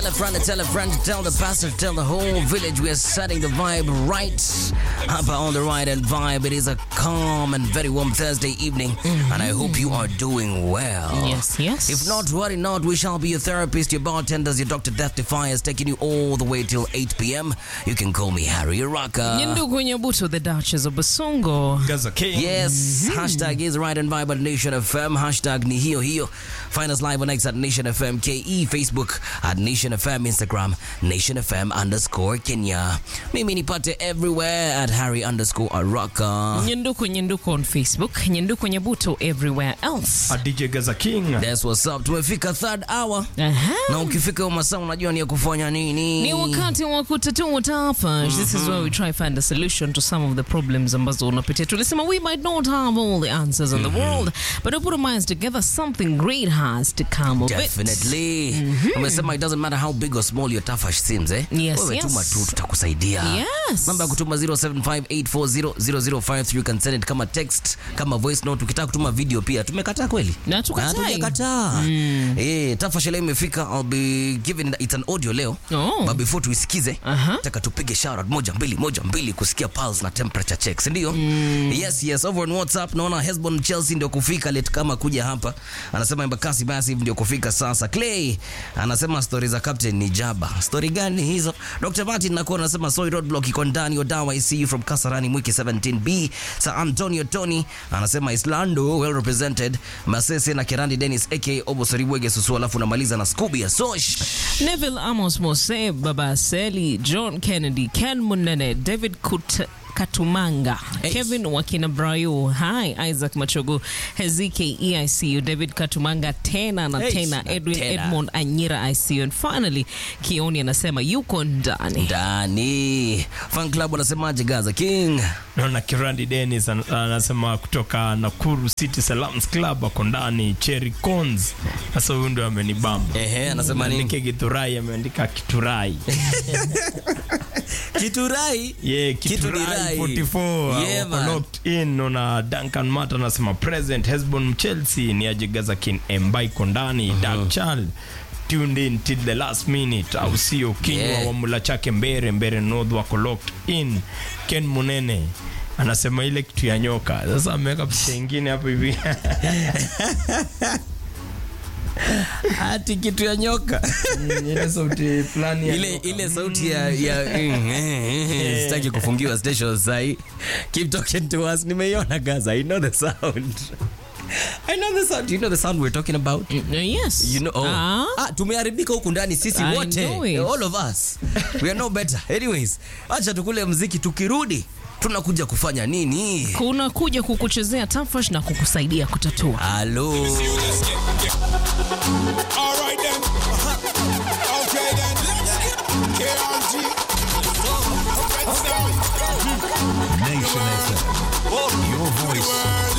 a friend, tell a friend, tell the pastor, tell the whole village. We are setting the vibe right up on the right and vibe. It is a calm and very warm Thursday evening, and I hope you are doing well. Yes, yes. If not, worry not. We shall be your therapist, your bartenders, your Dr. Death Defiers, taking you all the way till 8 p.m. You can call me Harry Raka. Nyendugu Nyabuto, the Duchess of Basongo. Gaza King. Yes, hashtag is right and vibe at Nation FM. Hashtag ni hiyo hiyo. Find us live on X at Nation FM KE, Facebook at Nation FM, Instagram Nation FM underscore Kenya. Mimi nipate everywhere at Harry underscore Araka. Nyenduku Nyenduku on Facebook. Nyenduku Nyabuto everywhere else. A DJ Gaza King. That's what's up. Tumefika third hour. Aha. Na ukifika huo masaa unajua ni ya kufanya nini? Ni wakati wa kutatua tafash. This is where we try find a solution to some of the problems ambazo unapitia. Tulisema we might not have all the answers in the world, but if we put our minds together, something great has to come of it. Definitely. Umesema it doesn't matter how big or small your tafash seems, eh? Yes, Wewe yes. tuma tu tutakusaidia. Yes. Namba ya kutuma 0758400053 you can send it kama text, kama voice note. Ukitaka kutuma video pia. Tumekataa kweli? Na tukatai. Hatujakataa. Eh, tafash leo imefika. I'll be giving it's an audio leo. Oh. But before tuisikize, Aha. nataka tupige shout out moja mbili moja mbili kusikia pulse na temperature checks, ndio? Yes, yes, over on WhatsApp naona Hesbon Chelsea ndio kufika late kama kuja hapa. Anasema Embakasi Massive ndio kufika sasa. Clay anasema story za captain ni jaba. Story gani hizo? Dr. Martin nakuwa anasema Soy Roadblock iko ndani Odawa I see you from Kasarani Mwiki 17B. Sir Antonio Tony anasema Islando well represented. Masese na Kerandi Dennis aka Obosori Bwege Susu alafu namaliza na Scooby ya Sosh. Neville Amos Mose, Baba Seli, John Kennedy, Ken Munene, David Kut Katumanga, Hey. Kevin Wakina Brayo, hi Isaac Machogo, Hezike EICU, David Katumanga tena na Hey, tena, na Edwin tena. Edmond Anyira ICU, and finally Kioni anasema yuko ndani. Ndani. Fan club wanasemaje Gaza King? Naona Kirandi Dennis an- anasema kutoka Nakuru City Salams Club ako ndani Cherry Cons. Sasa huyu ndio amenibamba. Ehe, anasema nini? Andike Githurai ameandika Kiturai. Kiturai. Yeah, Kitu ni Kiturai rai. 44 Yeah, wako man. locked in. Naona Duncan Mata anasema present Hesbon Chelsea ni aje Gaza King Embai Kondani Dark Child tuned in till the last minute au sio kinywa Yeah. wa mula chake mbere mbere north wako locked in Ken Munene anasema ile kitu ya nyoka sasa ameweka picha ingine hapo hivi Ati kitu ya nyoka. ile sauti fulani ya ile nyoka. ile sauti ya ya sitaki kufungiwa station sahi. Keep talking to us. Nimeiona Gaza. I know the sound. I know the sound. Do you know the sound we're talking about? Uh, yes. You know, oh. Ah. ah, tumeharibika huku ndani sisi I wote know it. all of us we are no better anyways acha tukule mziki tukirudi tunakuja kufanya nini kuna kuja kukuchezea tafash na kukusaidia kutatua. halo Alright then. Okay then. KRG. Red Sound. Nation FM. Your voice,